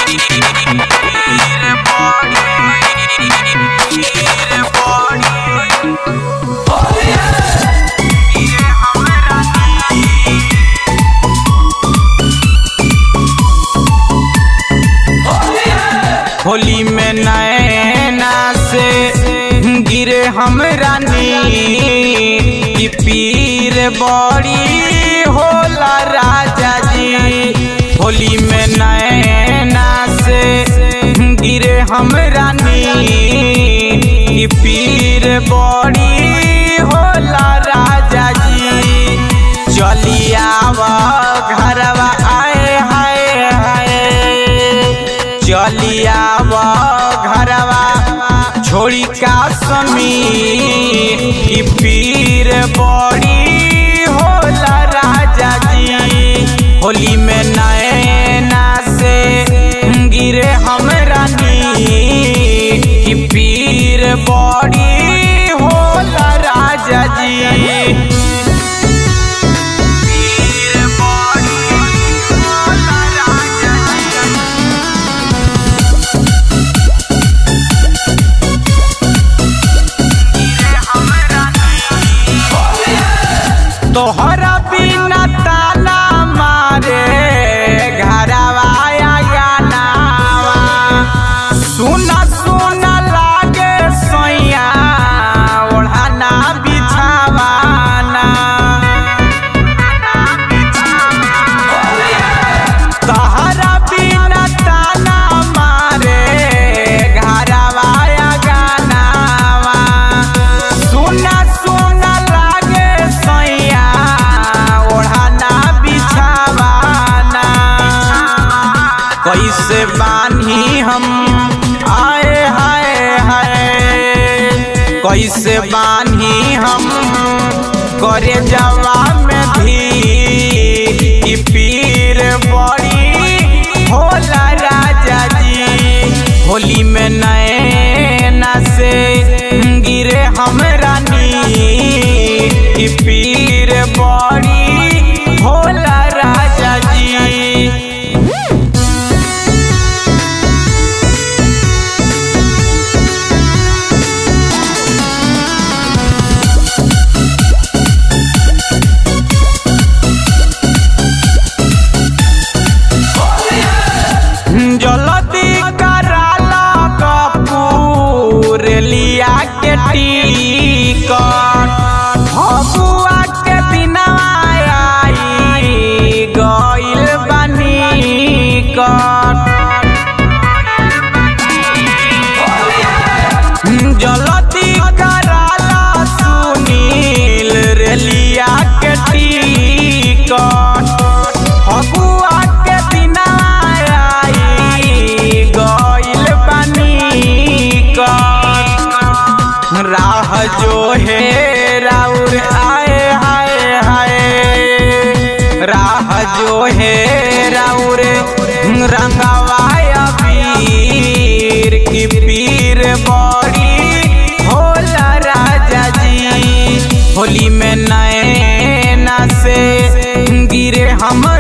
होली में नैना से गिरे हमरा नीर कि पीर बड़ी होला राजा जी होली में नैना से गिरे हमरा नीर कि पीर बड़ी होला राजा जी चलिया घरवा आए हाय हाय चलिया घरवा छोड़ी का समी की पीर बड़ी होला राजा जी होली में नैना से गिरे हमरा नीर की पीर बड़ी होला राजा जी पीर बड़ी होला राजा जी तोहरा बिना ताला मारे घरवा गानावा सुना सुना लागे सैया ओढ़ाना बिछावाना तोहरा बिना ताला मारे घरवा गानावा सुना सुना लागे सैया ओढ़ाना बिछावाना कैसे बानी हम आए हाय हाय कैसे बानी हम करे जवा में भी ई पीर बड़ी होला राजा जी होली में नैना से गिरे हमरा नीर ई पीर बड़ी होला राजा जी जलदी कराला कपूर लिया के टिकट फगुआ के दिनवा आई गइल बनी कट जलदी कराला सुनील रेलिया के टिकट फगुआ के दिनवा आई गइल बनी कट राह जो है राउर आए हाय हाय राह जो है राउर रंगवाय पीर की पीर बड़ी होला राजा जी होली में नैना से गिरे हम